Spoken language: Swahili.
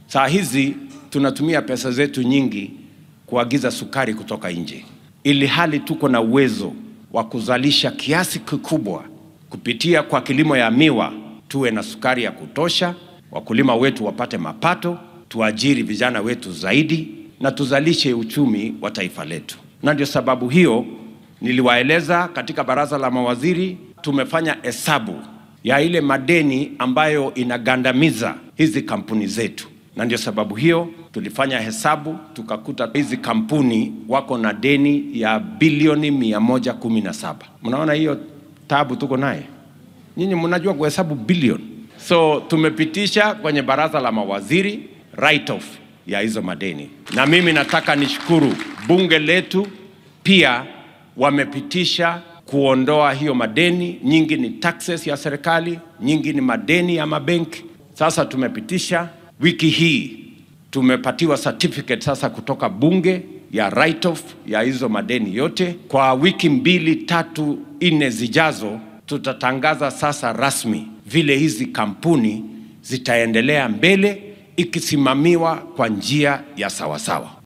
Saa hizi tunatumia pesa zetu nyingi kuagiza sukari kutoka nje, ili hali tuko na uwezo wa kuzalisha kiasi kikubwa kupitia kwa kilimo ya miwa, tuwe na sukari ya kutosha, wakulima wetu wapate mapato, tuajiri vijana wetu zaidi na tuzalishe uchumi wa taifa letu. Na ndio sababu hiyo niliwaeleza katika baraza la mawaziri, tumefanya hesabu ya ile madeni ambayo inagandamiza hizi kampuni zetu, na ndio sababu hiyo tulifanya hesabu tukakuta hizi kampuni wako na deni ya bilioni 117. Mnaona hiyo tabu tuko naye? Nyinyi mnajua kuhesabu bilioni. So tumepitisha kwenye baraza la mawaziri write off ya hizo madeni, na mimi nataka nishukuru bunge letu pia wamepitisha kuondoa hiyo madeni. Nyingi ni taxes ya serikali, nyingi ni madeni ya mabenki. Sasa tumepitisha wiki hii tumepatiwa certificate sasa kutoka bunge ya write off ya hizo madeni yote. Kwa wiki mbili tatu nne zijazo, tutatangaza sasa rasmi vile hizi kampuni zitaendelea mbele ikisimamiwa kwa njia ya sawasawa.